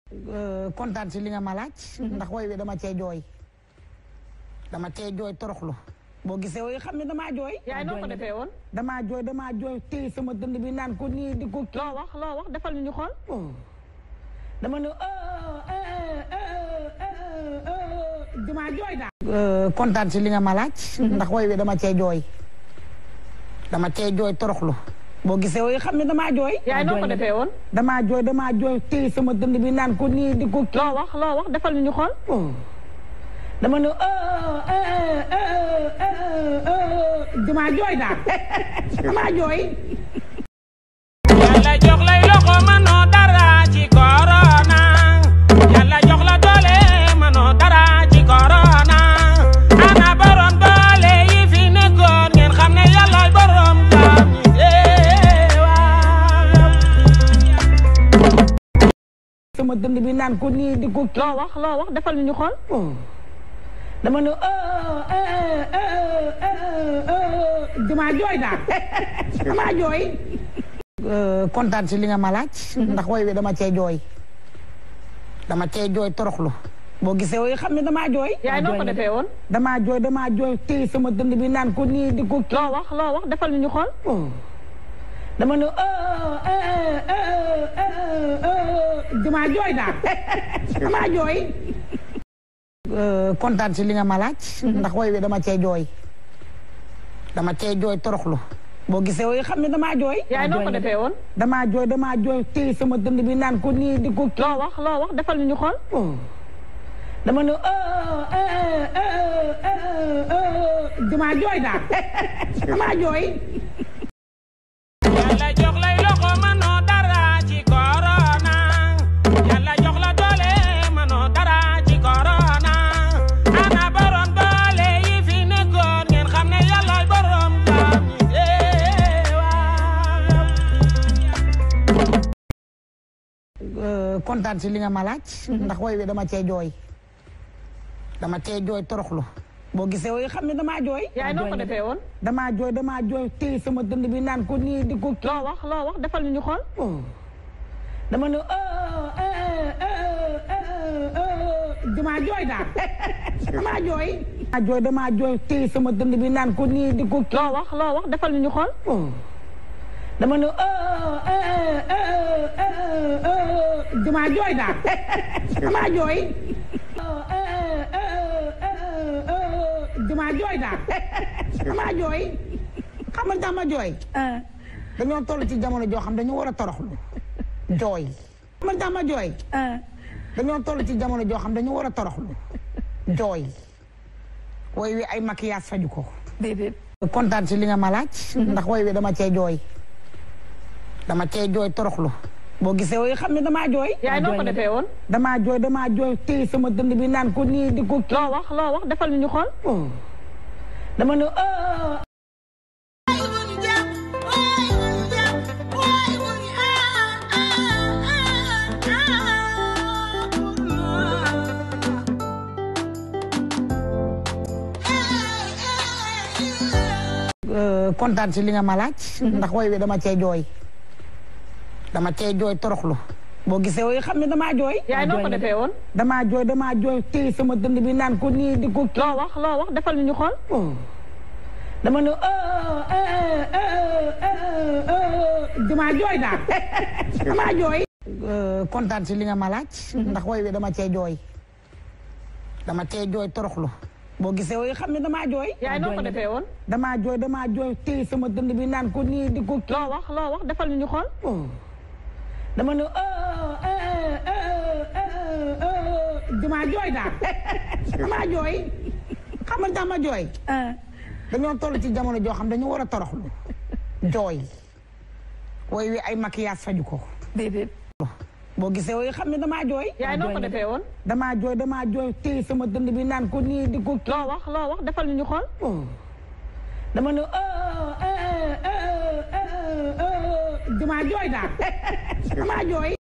kontaan si li nga ma laaj. ndax woy wi dama cee jooy. dama cee jooy toroxlu. boo gisee woy xam ne damaa jooy. yaay noo ko defee woon. damaa jooy damaa jooy téye sama dënd bi naan ko nii di ko. loo wax loo wax defal ñu xool. dama ne damaa jooy daal. kontaan si li nga ma laaj. ndax woy wi dama cee jooy. dama cee jooy toroxlu. boo gisee woy xam ne damaa jooy. yaay noo ko defee woon. damaa jooy damaa jooy téye sama dënd bi naan ko nii di ko. loo wax loo wax defal ñu xool. dama ne damaa jooy daal damaa jooy. yàlla jox lay loxo manoo dara ci corona yàlla jox la doole manoo dara ci corona ana borom doole yi fi nekkoon ngeen xam ne yàlla borom jaam ñi sama dënd bi naan ko nii di ko. loo wax loo wax defal ñu xool. dama ne damaa jooy daal damaa jooy. kontaan si li nga ma laaj. ndax woy wi dama cee jooy. dama cee jooy toroxlu. boo gisee woy xam ne damaa jooy. yaay noo ko defee woon. damaa jooy damaa jooy téye sama dënd bi naan ko nii di ko. loo wax loo wax defal ñu xool. dama ne damaa jooy daal damaa jooy. kontaan si li nga ma laaj. ndax woy wi dama cee jooy. dama cee jooy toroxlu. boo gisee woy xam ne damaa jooy. yaay noo ko defee woon. damaa jooy damaa jooy téye sama dënd bi naan ko nii di ko. loo wax loo wax defal ñu xool. dama ne damaa jooy daal damaa jooy. yàlla jox lay loxo manoo dara ci corona yàlla jox la doole manoo dara ci corona ana borom doole yi fi nekkoon ngeen xam ne yàlla borom jaam ñi kontaan si li nga ma laaj. ndax woy wi dama cee jooy. dama cee jooy toroxlu. boo gisee woy xam ne damaa jooy. yaay noo ko defee woon. damaa jooy damaa jooy téye sama dënd bi naan ko nii di ko. loo wax loo wax defal ñu xool. dama ne damaa jooy daal damaa jooy. damaa jooy damaa jooy téye sama dënd bi naan ko nii di ko. loo wax loo wax defal ñu xool. dama ne damaa jooy daal damaa jooy. damaa jooy daal damaa jooy. xam nga dama jooy. dañoo toll ci jamono joo xam dañu war a toroxlu jooy. xam nga dama jooy. dañoo toll ci jamono joo xam dañu war a toroxlu jooy. woy wi ay maquillage faju ko. déedéet. kontaan si li nga ma laaj. ndax woy wi dama cee jooy. dama cee jooy toroxlu. boo gisee woy xam ne damaa jooy. yaay noo ko defee woon. damaa jooy damaa jooy téye sama dënd bi naan ko nii di ko. loo wax loo wax defal ñu xool. dama ne kontaan si li nga ma laaj. ndax woy wi dama cee jooy. dama cee jooy toroxlu. boo gisee woy xam ne damaa jooy. yaay noo ko defee woon. damaa jooy damaa jooy téye sama dënd bi naan ko nii di ko. loo wax loo wax defal ñu xool. dama ne damaa jooy daal damaa jooy. kontaan si li nga ma laaj. ndax woy wi dama cee jooy. dama cee jooy toroxlu. boo gisee woy xam ne damaa jooy. yaay noo ko defee woon. damaa jooy damaa jooy téye sama dënd bi naan ko nii di ko. loo wax loo wax defal ñu xool. dama ne damaa jooy daal damaa jooy. xam nga dama jooy. dañoo toll ci jamono joo xam dañu war a toroxlu jooy. woy wi ay maquillage faju ko. déedéet. boo gisee woy xam ne damaa jooy. yaay noo ko defee woon. damaa jooy damaa jooy téye sama dënd bi naan ko nii di ko. loo wax loo wax defal ñu xool. dama ne damaa jooy daal damaa jooy.